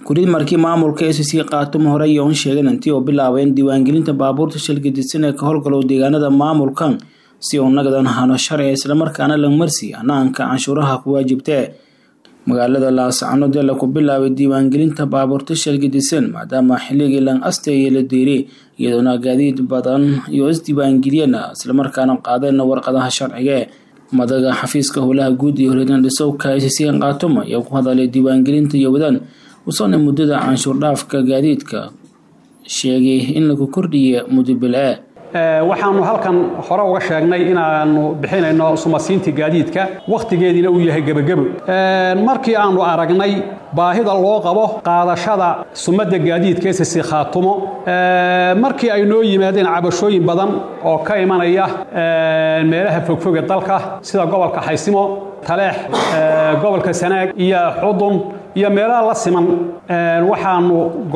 kurid markii maamulka s c khaatumo hore yoon sheegeen intii oo bilaabeen diiwaangelinta baabuurta shilgadisan ee ka howlgalow deegaanada maamulkan si uu nagadan hano sharci islamarkaana la marsi hanaanka canshuuraha ku waajibtee magaalada laascanood ee laku bilaabay diiwaangelinta baabuurta shilgadisan maadaama xilligii lan asteeye la diiray iyadoona gaadiid badan iyo isdiiwaangeliyeen islamarkaana qaadeen warqadaha sharciga madaga xafiiska howlaha guud iyo horeedan dhisowka s c khaatumo ayaa ku hadalay diiwaangelinta iyo wadaan usana muddada canshuur dhaafka gaadiidka sheegay in lagu kordhiya muddo bil-e waxaanu halkan hore uga sheegnay inaanu bixinayno sumasiinta gaadiidka wakhtigeediina uu yahay gebagebo markii aanu aragnay baahida loo qabo qaadashada sumadda gaadiidka ss khaatumo markii ay noo yimaadeen cabashooyin badan oo ka imanaya meelaha fogfoga dalka sida gobolka xaysimo taleex gobolka sanaag iyo xudun iyo meelaha la siman waxaanu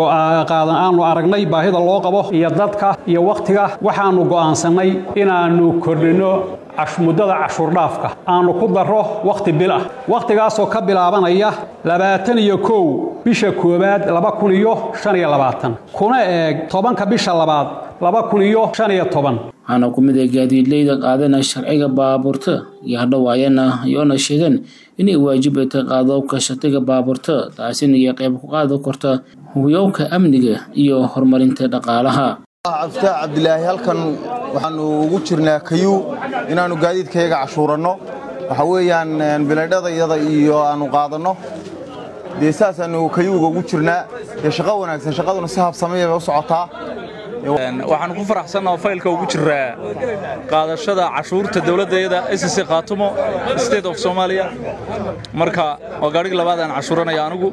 aanu aragnay baahida loo qabo iyo dadka iyo wakhtiga waxaanu go'aansannay inaannu kordhinno muddada cashuurdhaafka aanu ku darro wakhti bil ah wakhtigaasoo ka bilaabanaya labaatan iyo kow bisha koowaad laba kun iyo shan iyo labaatan kuna eeg tobanka bisha labaad laba kun iyo shan iyo toban waxaana ku mid ay gaadiidleyda qaadana sharciga baabuurta iyo hadhowaayana iyoona sheegeen inay waajibata qaadowka shatiga baabuurta taasina iyo qayb ku qaadi karta hubiyowka amniga iyo horumarinta dhaqaalaha cabdiftaax cabdilaahi halkan waxaanu ugu jirnaa kayuu inaannu gaadiidkayaga cashuuranno waxa weeyaan bilaydhadayada iyo aanu qaadanno dee saasaannu kayuuga ugu jirnaa dee shaqo wanaagsan shaqaduna si habsamaya bay u socotaa waxaanu ku faraxsannaho faylka ugu jiraa qaadashada cashuurta dowladdayada sc khaatumo state of somaaliya marka waa gaadhigi labaad aan cashuuranaya anugu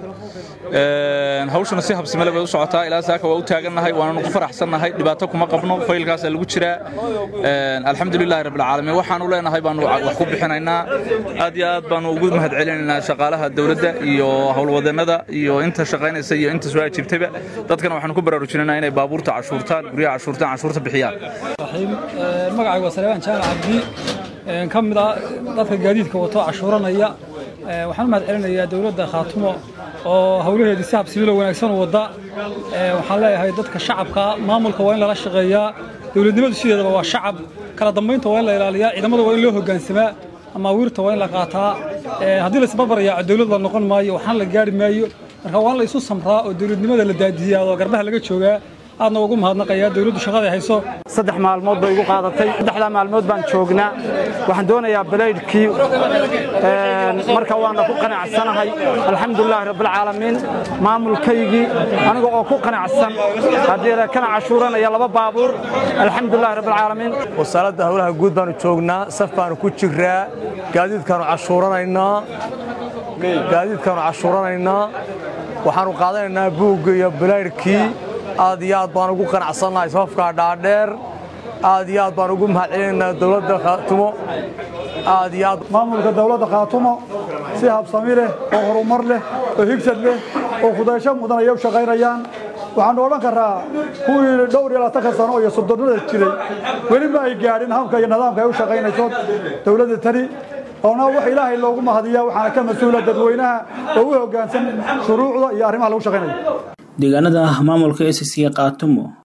hawshuna si habsamele bay u socotaa ilaa saaka waa u taagannahay waananu ku faraxsannahay dhibaato kuma qabno faylkaasa lagu jiraa alxamdulilahi rabbilcaalamiin waxaanu leenahay baanu wax ku bixinaynaa aad iyo aad baanu ugu mahad celinaynaa shaqaalaha dowladda iyo howlwadannada iyo inta shaqaynaysa iyo inta soo ajiibtayba dadkana waxaanu ku baraarujinaynaa inay baabuurta cashuurtaan guryaha cashuurtaan cashuurta bixiyaan magacaygu waa saleebaan jaamac cabdi ka mid ah dadka gaadiidka wato cashuuranaya waxaan u mahad celinayaa dowladda khaatumo oo howlaheedii si habsibilo wanaagsan u wadda waxaan leeyahay dadka shacabka maamulka waa in lala shaqeeyaa dowladnimadu sideedaba waa shacab kala dambaynta waa in la ilaaliyaa ciidamada waa in loo hoggaansamaa amaawiirta waa in la qaataa haddii laisbarbarayaaco dowlad la noqon maayo waxaan la gaari maayo marka waa in la isu samraa oo dowladnimada la daadiyaa oo garbaha laga joogaa aadna ugu mahadnaqayaa dowladdu shaqaday hayso saddex maalmood bay igu qaadatay saddexdaa maalmood baan joognaa waxaan doonayaa balaydhkii marka waana ku qanacsanahay alxamdulilahi rabbilcaalamiin maamulkaygii aniga oo ku qanacsan haddii kana cashuuranaya laba baabuur alxamdulilahi rabbilcaalamiin wasaaradda howlaha guud baanu joognaa saf baanu ku jiraa gaadiidkaanu cashuuranaynaa gaadiidkaanu cashuuranaynaa waxaanu qaadanaynaa buugga iyo balaydhkii aad iyo aad baan ugu qanacsannahay safafkaa dhaadheer aad iyo aad baan ugu mahad celinaynaa dowladda khaatumo aad iyo aad maamulka dowladda khaatumo si habsami leh oo horumar leh oo higsad leh oo kudaysho mudan ayay u shaqaynayaan waxaanu odhan karaa kuwii dhowr iyo labaatanka sano iyo soddonnada jiray weli ma ay gaadhin habka iyo nidaamka ay u shaqaynayso dowladda tani oona wax ilaahay loogu mahadiyaa waxaana ka mas-uula dadweynaha oo u hoggaansan shuruucda iyo arrimaha lagu shaqaynayo deegaanada maamulka s c khaatumo